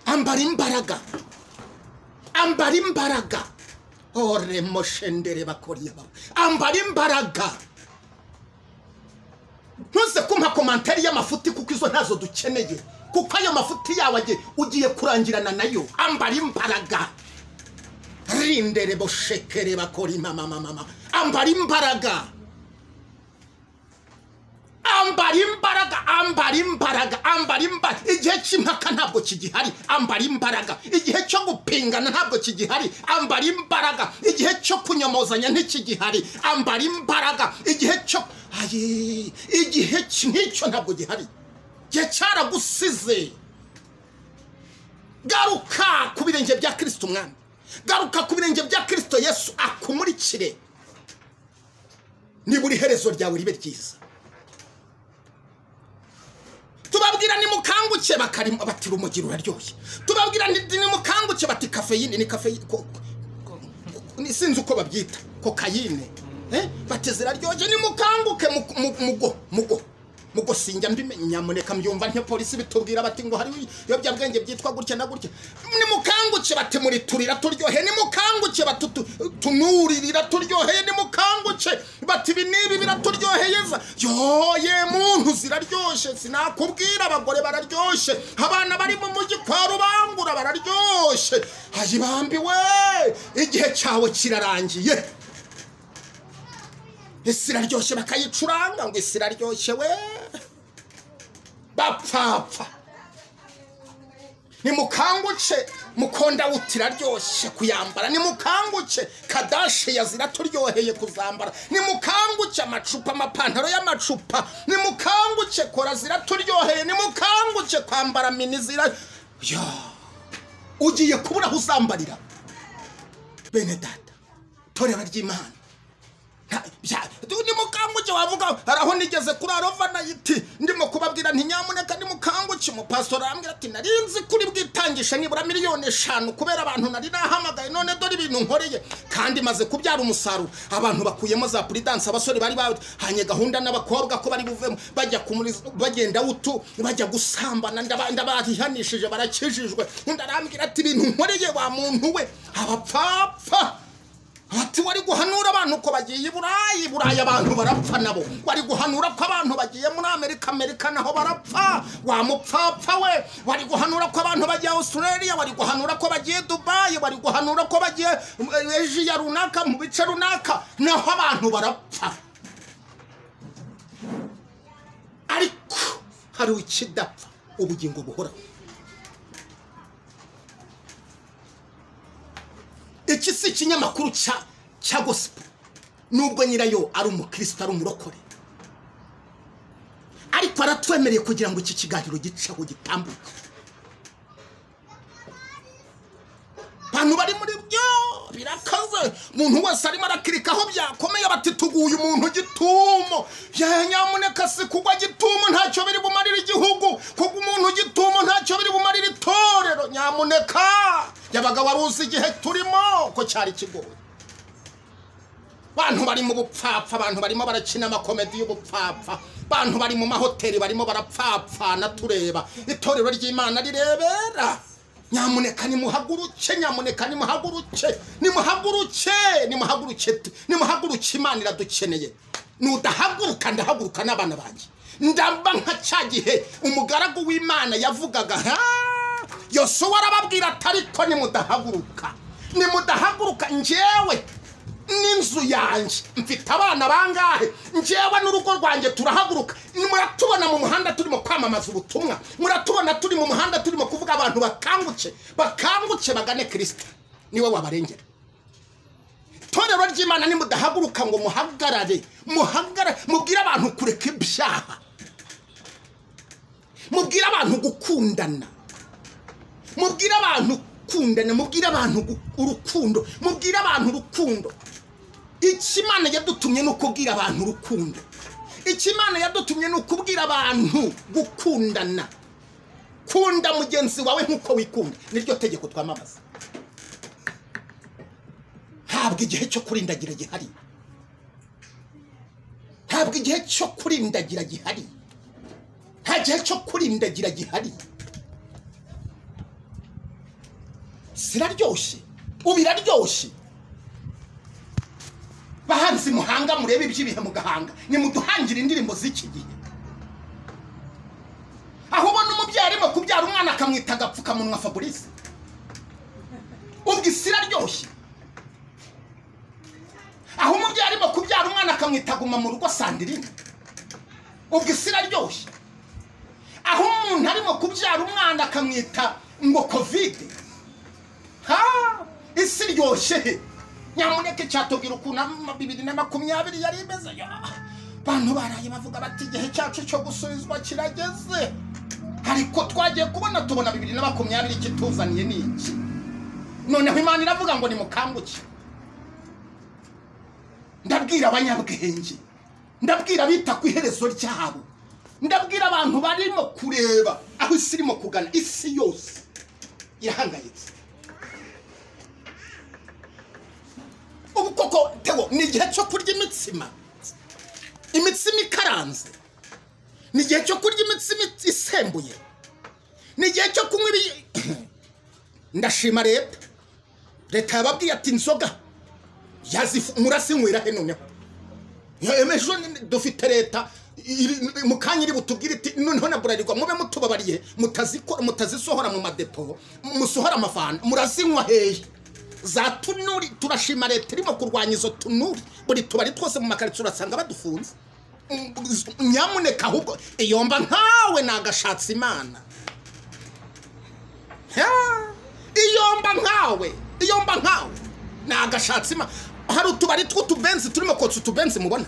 ambara imbaraga ambara imbaraga ore moshendere bakoriya bawe ambara imbaraga ntuze kumpa komantere y'amafuti kuko izo ntazo dukeneye kuko ayo mafuti yawe agiye- ugiye kurangirana nayo ambara imbaraga rindere boshekere bakora imama mama ambara imbaraga ambara imbaraga ambara imbaraga ambara imbaraga igihe cy'impaka ntabwo kigihari ambara imbaraga igihe cyo gupingana ntabwo kigihari ambara imbaraga igihe cyo kunyomozanya ntikigihari ambara imbaraga igihe cyo Ayi, igihe ki- nk'icyo ntabwo gihari igihe cyaragusize garuka ku birenge bya kirisito umwami garuka ku birenge bya kirisito yesu akumurikire niba uri herezo ryawe ribe ryiza tubabwira nimukanguke bakari bati rumugiro uraryoshye tubabwira nti nimukanguke bati kafeyine ni kafeyine ko- ko- ko- ni- sinzi uko babyita kokayine eh? bati ziraryoshye nimukanguke mu- mu- mugo mugo mugo sinjya mbimenye nyamuneka mbyumva ntyo polisi bitubwira bati ngo hari ibiyobyabwenge byitwa gutya na gutya nimukanguke bati muriturira turyohe nimukanguke bati tu- tunuririra turyoheye nimukanguke bati ibi n'ibi biraturyoheyeza yoye muntu ziraryoshye sinakubwira abagore bararyoshye abana bari mu mujyi kwa rubangura bararyoshye ayibambiwe igihe cyawe kirarangiye isi iraryoshye bakayicuranga ngo isi iraryoshye we bapfapfa nimukanguke mukondawuti iraryoshye kuyambara nimukanguke kadashe yazira turyoheye kuzambara nimukanguke amacupa amapantaro y'amacupa nimukanguke kora ziraturyoheye nimukanguke kwambara mini zira yo ugiye kubura aho uzambarira bene data torera ry'imana Nta- bya- ni mukanguke wavuga hari aho nigeze kuri arova nayiti ndimo kubabwira nti nyamuneka ni mukanguke umupasitori arambwira ati nari nzi kuri bwitangisha nibura miliyoni eshanu kubera abantu nari nahamagaye none dore ibintu nkoreye kandi maze kubyara umusaruro abantu bakuyemo za puridanse abasore bari bahanye gahunda n'abakobwa ko bari buvemo bajya kumuri bagenda wutu bajya gusambana ndaba- ndabarihanishije barakijijwe undi arambwira ati ibintu nkoreye wa muntu we abapfapfa ati wari guhanura abantu ko bagiye i burayi i burayi abantu barapfa nabo wari guhanura ko abantu bagiye muri amerika amerika naho barapfa wa mupfapfa we wari guhanura ko abantu bagiye australia wari guhanura ko bagiye dubayi wari guhanura ko bagiye eh, asia runaka mu bice runaka naho abantu barapfa ariko hari ikidapfa ubugingo buhoraho iki si ikinyamakuru cya cya gospel nubwo nyirayo ari umukristo ari umurokore ariko aratwemereye kugira ngo iki kiganiro giceho gitambuke abantu bari muri byo birakaze umuntu wese arimo arakirika aho byakomeye bati tuguye umuntu gitumo Ya, nyamuneka si kugwa gitumo ntacyo biri bumarira igihugu kugwa umuntu gitumo ntacyo biri bumarira itorero nyamuneka yabaga wari uzi igihe turimo ko cyari kigoye bantu bari mu bupfapfa abantu barimo barakina amakomedi y'ubupfapfa bantu bari mu mahoteli barimo barapfapfana tureba itorero ry'imana rirebera nyamuneka nimuhaguruke nyamuneka nimuhaguruke nimuhaguruke nimuhaguruke nimuhaguruke imana iradukeneye nudahaguruka ndahaguruka n'abana banjye ndamba nka cya gihe umugaragu w'imana yavugaga ha yosuwa arababwira ati ariko nimudahaguruka nimudahaguruka njyewe n'inzu yanjye mfite abana bangahe njyewe n'urugo rwanjye turahaguruka muratubona mu muhanda turimo kwamamaza ubutumwa muratubona turi mu muhanda turimo kuvuga abantu bakanguke bakanguke bagane kirisita niwe wabarengera itorero ry'imana nimudahaguruka ngo muhagarare muhagarare mubwire abantu kureka ibyaha mubwire abantu gukundana mubwire abantu gukundana mubwire abantu urukundo mubwire abantu urukundo ikimana yadutumye ni ukubwira abantu urukundo ikimana yadutumye ni ukubwira abantu gukundana kunda mugenzi wawe nk'uko wikunda niryo tegeko twamamaza ntabwo igihe cyo kurindagira gihari ntabwo igihe cyo kurindagira gihari nta gihe cyo kurindagira gihari ziraryoshye ubu iraryoshye bahanzi muhanga murebe iby'ibihe mugahanga nimuduhangire indirimbo z'iki gihe aho ubona umubyeyi arimo kubyara umwana akamwita agapfukamunwa fabrice ubwo isi iraryoshye aho umubyeyi arimo kubyara umwana akamwita guma mu rugo sandirine ubwo isi iraryoshye aho umuntu arimo kubyara umwana akamwita ngo kovide isi iryoshye nyamuneke cyatubwira ukuntu bibiri na makumyabiri yari imeze abantu baraye bavuga bati igihe cyacu cyo gusubizwa kirageze ariko twagiye kubona tubona bibiri na makumyabiri kituzaniye ni iki noneho imana iravuga ngo ni mukanguke ndabwira abanyabwenge ndabwira abita ku iherezo ryabo ndabwira abantu barimo kureba aho isi irimo kugana isi yose irahangayitse ubu koko tewo ni igihe cyo kurya imitsima imitsima ikaranze ni igihe cyo kurya imitsima isembuye ni igihe cyo kunywa ibi ndashima leta leta yababwiye ati inzoga murasinywera he noneho ejo dufite leta mu kanya iri butubwire iti noneho na burarirwa mube mutubabariye mutazisohora mu madepo musohora amafanta murazinywa hehe za tunuri turashima leta irimo kurwanya izo tunuri buri tubari twose mu makaritsiye urasanga badufunze nyamuneka ahubwo iyo mba nkawe nagashatse imana iyo mba nkawe iyo mba nkawe nagashatse imana hari utubari tw'utubenzi turimo kotsa utubenzi mubona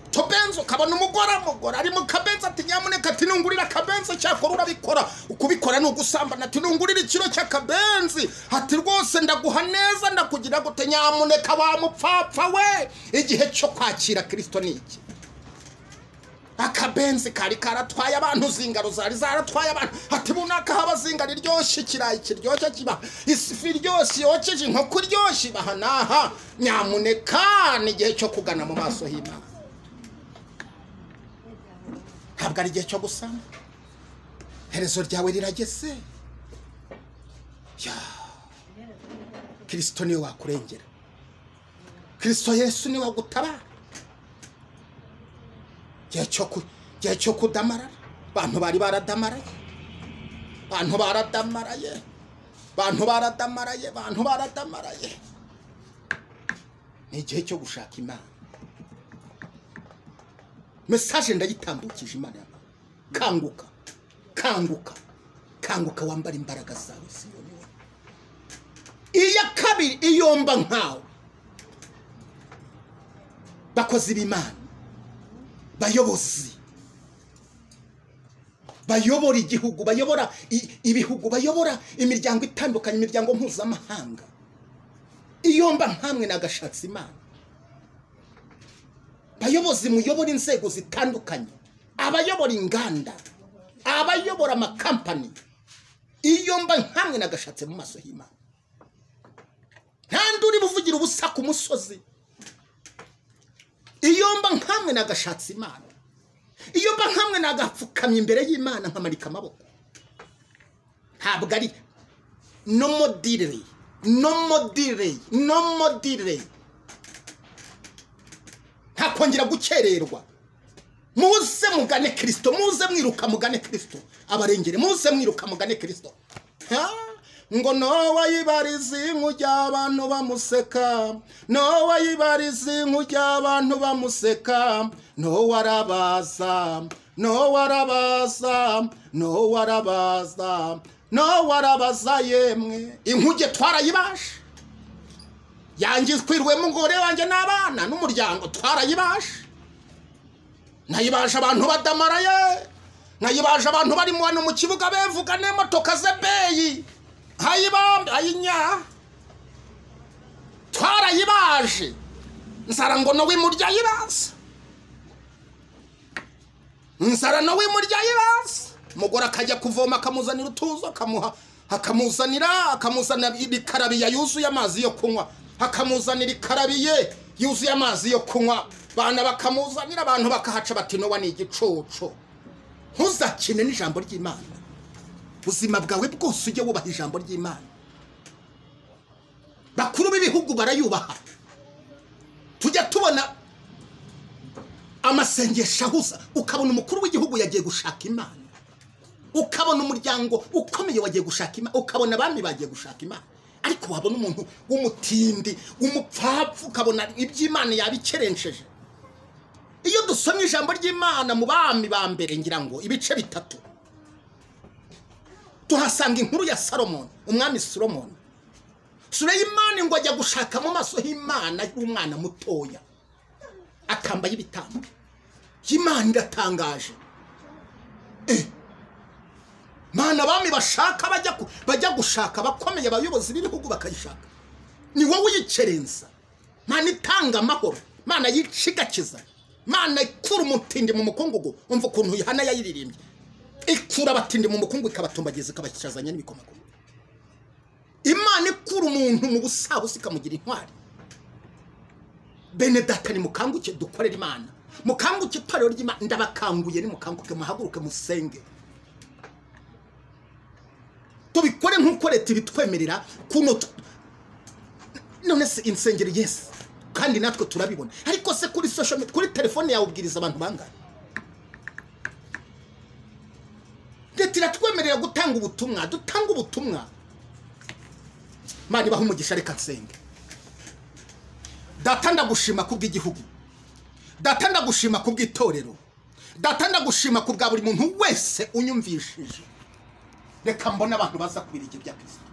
utubenzi ukabona umugore amugore ari mu kabenzi ati nyamuneka ati nungurira akabenzi cyakora urabikora ukubikora ni ugusambana ati nungurira ikiro cy'akabenzi ati rwose ndaguha neza ndakugira gute nyamuneka wa mupfapfa we igihe cyo kwakira kirisito ni iki akabenzi kari karatwaye abantu zingaro zari zaratwaye abantu ati bunaka haba zingaro iryoshye ikirayi kiryoshye kiba ifi iryoshye yokeje inkoko iryoshye ibaha n'aha nyamuneka ni igihe cyo kugana mu maso h'imana ntabwo ari igihe cyo gusana iherezo ryawe rirageze kirisito niwe wakurengera kirisito yesu niwe wagutabara igihe cyo kudamarara abantu bari baradamaraye abantu baradamaraye abantu baradamaraye abantu baradamaraye ni igihe cyo gushaka imana mesaje ndayitambukije imana yawe kanguka kanguka kanguka wambara imbaraga zawe ziyobora iya kabiri iyomba nkawe bakozi b'imana bayobozi bayobora igihugu bayobora ibihugu bayobora imiryango itandukanye imiryango mpuzamahanga iyomba nkamwe nagashatse imana abayobozi muyobora inzego zitandukanye abayobora inganda abayobora amakampani iyo mba nkamwe nagashatse mu maso y'imana ntandi uri buvugira ubusa ku musozi iyo mba nkamwe nagashatse imana iyo mba nkamwe nagapfukamye imbere y'imana nkamanika amaboko ntabwo ari no modire no modire no modire ntakongera gukererwa muze mugane kirisito muze mwiruka mugane kirisito abarengere muze mwiruka mugane kirisito ngo nowa yibariza inku ry'abantu bamuseka nowa yibariza inku ry'abantu bamuseka nowa arabaza nowa arabaza nowa arabaza nowa arabaza yemwe inkuge twarayibasha yangizwirwemo umugore wanjye n'abana n'umuryango twarayibasha nayibasha abantu badamaraye nayibasha abantu bari mu hano mu kibuga bevuga n'imotoka zebeyi hayibambe hayinya twarayibaje nzara ngo nawe murya yibaza nzara nawe murya yibaza umugore akajya kuvoma akamuzanira utuzo akamuha akamuzanira akamuzanira ikarabiya yuzuye amazi yo kunywa akamuzanira ikarabiye yuzuye amazi yo kunywa bana bakamuzanira abantu bakahaca bati nowa ni igicucu ntuzakine n'ijambo ry'imana ubuzima bwawe bwose ujye wubaha ijambo ry'imana bakuru b'ibihugu barayubaha tujya tubona amasengesho ahuza ukabona umukuru w'igihugu yagiye gushaka imana ukabona umuryango ukomeye wagiye gushaka imana ukabona abami bagiye gushaka imana ariko wabona umuntu w'umutindi w'umupfapfu ukabona iby'imana yabikerenceje iyo dusomye ijambo ry'imana mu bami ba mbere ngira ngo ibice bitatu tuhasanga inkuru ya salomoni umwami salomoni sureyimani ngo ajya gushaka mu maso h'imana y'umwana mutoya akambaye ibitambo imana iratangaje mana abami bashaka bajya gushaka abakomeye abayobozi b'ibihugu bakayishaka ni wowe uyikerenza mana itanga amahoro mana yicigakiza mana ikura umutindi mu mukungugu umva ukuntu yohana yayiririmbye ikura abatindi mu mukungu ikabatumbagiza ikabakicazanya n'ibikomakoma imana ikura umuntu mu busabusa ikamugira intwari bene data ni mukanguke dukorera imana mukanguke itorero ry'imana ndabakanguye ni mukanguke muhaguruke musenge tubikore nk'uko leta ibitwemerera kuno none se insengero yesi kandi natwe turabibona ariko se kuri social media kuri telefone yawe ubwiriza abantu bangahe leta iratwemerera gutanga ubutumwa dutanga ubutumwa mani baho umugisha reka nsenge data ndagushima ku bw'igihugu data ndagushima ku bw'itorero data ndagushima ku bwa buri muntu wese unyumvishije reka mbone abantu baza ku birenge bya kirisito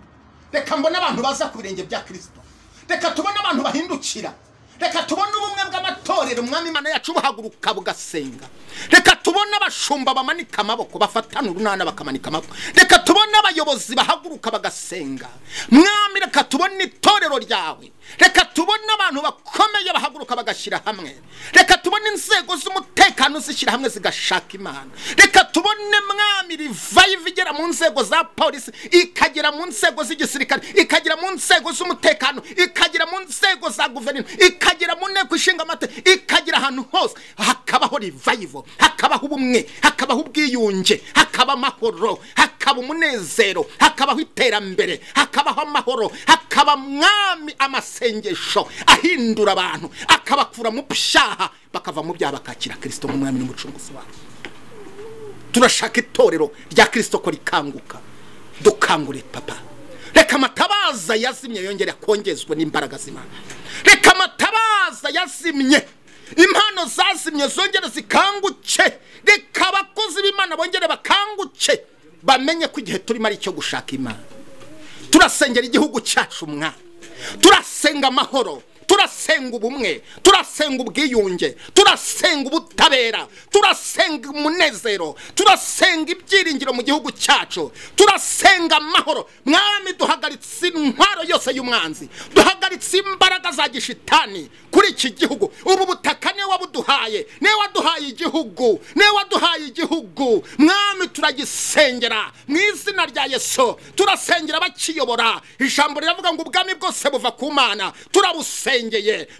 reka mbone abantu baza ku birenge bya kirisito reka tubone abantu bahindukira reka tubone ubumwe bw'amatorero umwami imana yacu buhaguruka bugasenga reka tubone abashumba bamanika amaboko bafatana urunana bakamanika amaboko reka tubone abayobozi bahaguruka bagasenga mwami reka tubone itorero ryawe reka tubone abantu bakomeye bahaguruka bagashyira hamwe reka tubone inzego z'umutekano zishyira hamwe zigashaka imana reka tubone mwami rivayiva igera mu nzego za polisi ikagera mu nzego z'igisirikare ikagera mu nzego z'umutekano ikagera mu nzego za guverinoma ikagera mu nteko ishinga amategeko ikagera ahantu hose hakabaho rivayivo hakabaho ubumwe hakabaho ubwiyunge hakaba amahoro hakaba umunezero hakabaho iterambere hakabaho amahoro hakaba mwami amasengesho ahindura abantu akabakura mu byaha bakava mu byaha bakakira kirisito nk'umwami n'umucunguzi wabo turashaka itorero rya kirisito ko rikanguka dukangure papa reka amatabaza yazimye yongera kongezwa n'imbaraga z'imana reka amatabaza yazimye impano zazimye zongere zikanguke reka abakozi b'imana bongere bakanguke bamenye ko igihe turimo ari icyo gushaka imana turasengera igihugu cyacu mwa turasenga amahoro turasenga ubumwe turasenga ubwiyunge turasenga ubutabera turasenga umunezero turasenga ibyiringiro mu gihugu cyacu turasenga amahoro mwami duhagaritse intwaro yose y'umwanzi duhagaritse imbaraga za gishitani kuri iki gihugu ubu butaka niwe wabuduhaye niwe waduhaye igihugu niwe waduhaye igihugu mwami turagisengera mu izina rya yesu turasengera bakiyobora ijambo riravuga ngo ubwami bwose buva ku mana turabusengera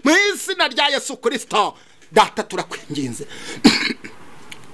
mu izina rya yesu kirisito data turakwinginze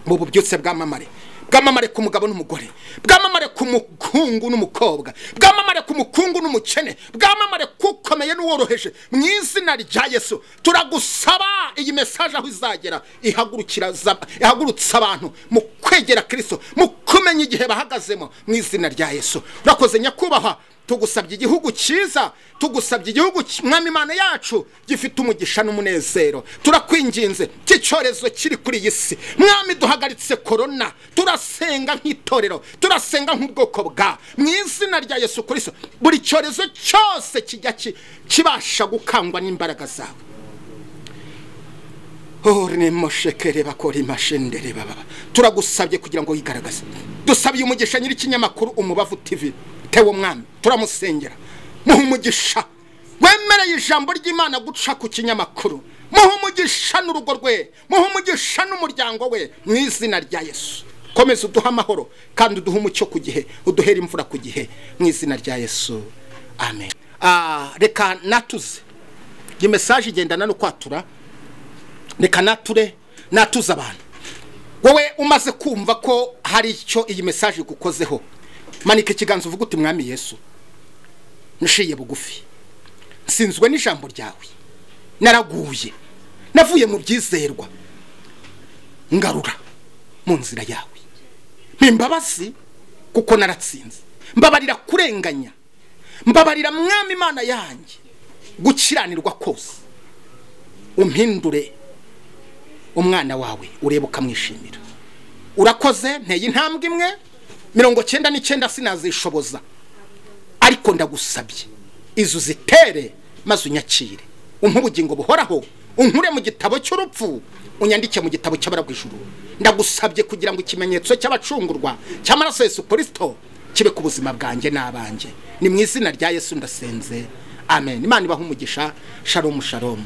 mu byose bwamamare bwamamare ku mugabo n'umugore bwamamare ku mukungu n'umukobwa bwamamare ku mukungu n'umukene bwamamare kukomeye n'uworoheje mu izina rya yesu turagusaba iyi mesaje aho izagera ihagurukira za- ihagurutsa abantu mu kwegera kirisito mu kumenya igihe bahagazemo mu izina rya yesu urakoze nyakubahwa tugusabye igihugu cyiza tugusabye igihugu ki- mwami imana yacu gifite umugisha n'umunezero turakwinginze cy'icyorezo kiri kuri iyi si mwami duhagaritse korona turasenga nk'itorero turasenga nk'ubwoko bwa mu izina rya yesu kirisito buri cyorezo cyose kijya ki- kibasha gukangwa n'imbaraga zawe urimushekere bakora imashendere baba turagusabye kugira ngo wigaragaze dusabiye umugisha nyir'ikinyamakuru umubavu tv tewe umwami turamusengera muha umugisha wemereye ijambo ry'imana guca ku kinyamakuru muha umugisha n'urugo rwe muha umugisha n'umuryango we mu izina rya yesu komeza uduhe amahoro kandi uduhe umucyo ku gihe uduhere imvura ku gihe mu izina rya yesu amen Ah, reka natuze iyi mesaje igendana no kwatura reka nature natuze abantu wowe umaze kumva ko hari icyo iyi mesaje igukozeho manika ikiganza uvuga uti mwami yesu nshiye bugufi nsinzwe n'ijambo ryawe naraguye navuye mu byizerwa ngarura mu nzira yawe mpimbabazi kuko naratsinze mbabarira kurenganya mbabarira mwami imana yanjye gukiranirwa kose umpindure umwana wawe urebe ukamwishimira urakoze nteye intambwe imwe mirongo cyenda n'icyenda sinazishoboza ariko ndagusabye izo uzitere maze unyakire umpe ubugingo buhoraho unkure mu gitabo cy'urupfu unyandike mu gitabo cy'abarabwijuru ndagusabye kugira ngo ikimenyetso cy'abacungurwa cy'amaraso yesu kirisito kibe ku buzima bwanjye n'abanjye ni mu izina rya yesu ndasenze amen imana ibaha umugisha sharomu sharomu